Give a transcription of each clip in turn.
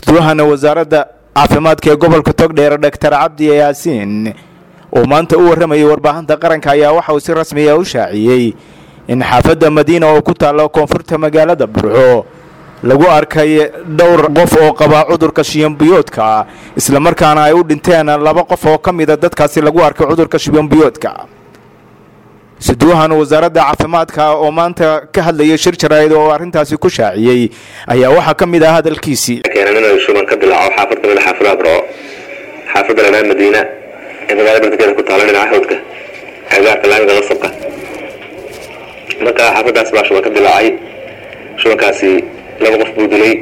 isduwahana wasaaradda caafimaadka ee gobolka togdheer dhaktar cabdi yaasiin oo maanta u warramayay warbaahinta qaranka ayaa waxa uu si rasmiya u shaaciyey in xaafadda madiina oo ku taalla koonfurta magaalada burco lagu arkay dhowr qof oo qabaa cudurka shiyanbiyoodka islamarkaana ay u dhinteen laba qof oo ka mida dadkaasi lagu arkay cudurka shiyanbiyoodka siduwahan wasaaradda caafimaadka oo maanta ka hadlayay shir jaraa'id oo arrintaasi ku shaaciyey ayaa waxaa ka mid ah hadalkiisii keenan inuu shuban ka dilaaco xaafad kamid a xaafadaha burco xaafadda lanaa madiina ee magaalada bartikeeda ku taala dhinaca hawdka agaarka laamiga qasabka marka xaafadaas baa shuban ka dilaacay shubankaasi laba qof buu dilay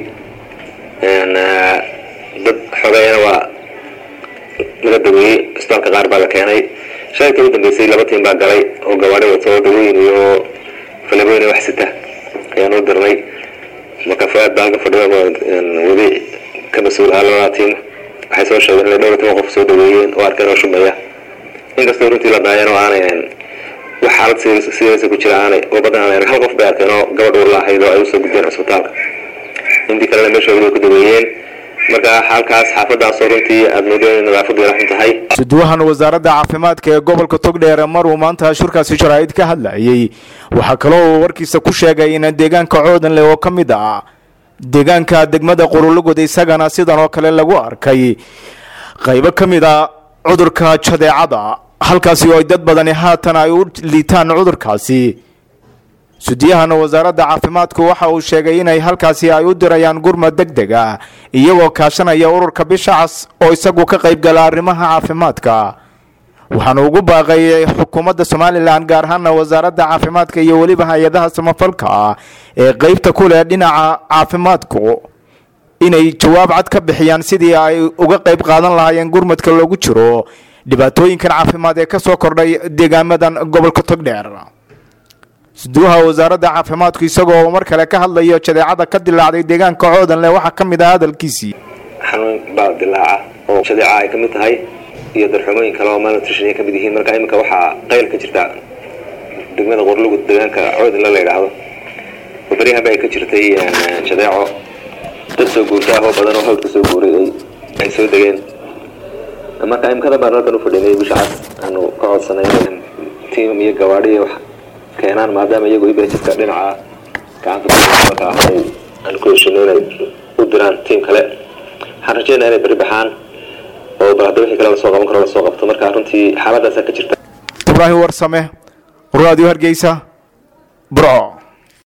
dad xogeeyana waa laga daweeyey isbitaalka qaar baa la keenay shalayta u dambeysay laba tiim baa galay oo gawaadhi wato dawooyin iyo falabooyin wax sita ayaan u dirnay marka fuaad baa halka fadhida wadi ka mas-uul ahaa labada tiim waxay soo sheegeen inay dhowr tiima qof soo daweeyeen oo arkeen oo shubaya inkastoo runtii la daayeen oo aanay wax xaalad sideesa ku jira aanay oo badan aanay hal qof bay arkeen oo gabadh uur la ahayd oo ay usoo gudbeen cisbitaalka intii kalena meeshooda way ku daweeyeen marka halkaas xaafadaasoo runtii aada moodo inay nadaafadu yaraxun tahay siduwahan wasaaradda caafimaadka ee gobolka togdheer maruu maanta shurkaasi jaraa'id ka hadlayay waxaa kaloo uu warkiisa ku sheegay in deegaanka coodanle oo ka mid ah deegaanka degmada qurulugud isagana sidan oo kale lagu arkay qaybo ka mid a cudurka jadeecada halkaasi oo ay dad badani haatan ay u liitaan cudurkaasi sudiyahana wasaaradda caafimaadku waxa uu sheegay inay halkaasi ay u dirayaan gurmad deg deg ah iyagoo kaashanaya ururka bisha cas oo isagu ka qaybgala arrimaha caafimaadka waxaanu ugu baaqay xukuumadda somalilan gaar ahaana wasaaradda caafimaadka iyo weliba hay-adaha samafalka ee qeybta ku leh dhinaca caafimaadku inay jawaab cad ka bixiyaan sidii ay uga qayb qaadan lahaayeen gurmadka loogu jiro dhibaatooyinkan caafimaad ee kasoo kordhay deegaamadan gobolka togdheer siduwaha wasaaradda caafimaadku isagoo mar kale ka hadlayo jadeecada ka dilaacday deegaanka coodanle waxaa ka mid ah hadalkiisii xanuun baa dilaaca oo jadeeca ay ka mid tahay iyo darxumooyin kale oo malnutrition ay ka mid yihiin marka iminka waxaa qayl ka jirta degmada qorlugud deegaanka coodanle la yidhaahdo oo beryahanba ay ka jirtay jadeeco dad soo guurta ah oo badan oo hawd ka soo guuray ay soo degeen marka imikadan baan halkan u fadhinay bisha cas aanu ka codsanay tiim iyo gawaadhi wax keenaan maadaama iyagu ibajidka dhinaca gacanta marka ay aan ku heshino inay u diraan tiim kale waxaan rajeynaya inay beri baxaan oo bal hadda wixii kale lasoo qaban karo lasoo qabto marka runtii xaaladaasaa ka jirta ibraahim warsame radio hargeysa burco